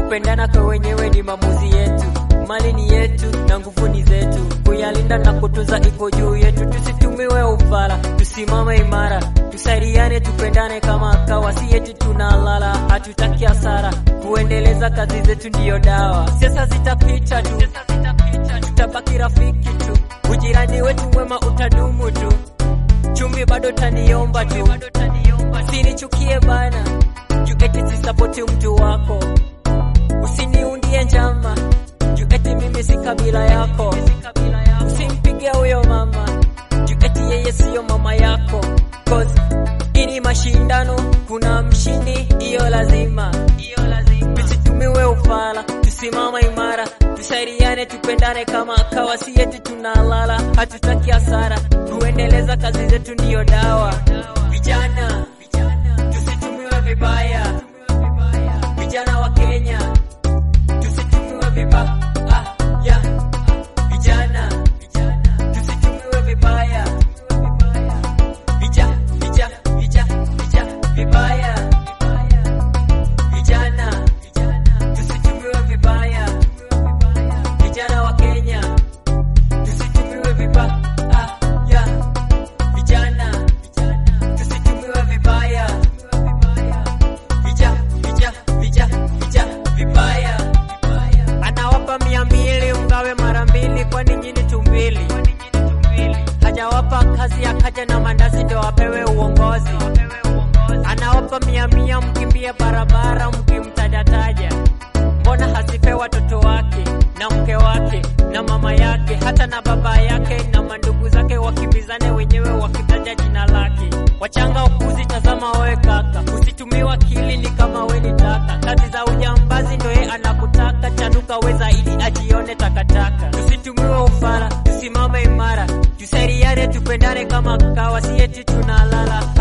Kupendana kwa wenyewe ni maamuzi yetu, mali ni yetu na nguvu ni zetu. Kuyalinda na kutunza iko juu yetu, tusitumiwe ufala, tusimame imara, tusaidiane, tupendane kama kawa, si eti tunalala, hatutaki hasara. Kuendeleza kazi zetu ndiyo dawa, siasa zitapita tu, tutabaki rafiki tu, ujirani wetu mwema utadumu tu, chumi bado taniomba tu, usinichukie bana, juu eti sisapoti mtu wako Usiniundie njama juu eti mimi si kabila yako. Usimpige huyo mama juu eti yeye siyo mama yako, cause ini mashindano, kuna mshindi, iyo lazima. Tusitumiwe ufala, tusimama imara, tusaidiane, tupendane kama kawa, si eti tunalala, hatutaki hasara. Kuendeleza kazi zetu ndiyo dawa. Vijana, tusitumiwe vibaya, vijana wa Kenya tusitumiwe vibaya. Vijana tusitumiwe vibaya. Vija, vija, vija, vija, vibaya. Vijana tusitumiwe vibaya. Vijana wa Kenya tusitumiwe vibaya. Vijana tusitumiwe vibaya. Vija, vija, vija, vija, vibaya. Anawapa mia mbili mgawe mara mbili, kwani nyinyi tumbili. Hajawapa kazi akaja na mandazi ndo apewe uongozi. Anawapa mia mia mkimbie barabara mkimtajataja. Mbona hasipe watoto wake na mke wake na mama yake hata na baba yake na mandugu zake wakimbizane wenyewe wakitaja jina lake. Wachanga ukuzi, tazama wewe kaka, usitumiwa akili ni kama we ni taka. Kazi za ujambazi ndo ye anakutaka, chanuka we zaidi ajione takataka. Tusitumiwe ufala, tusimame imara, tusaidiane, tupendane kama kawa, si eti tunalala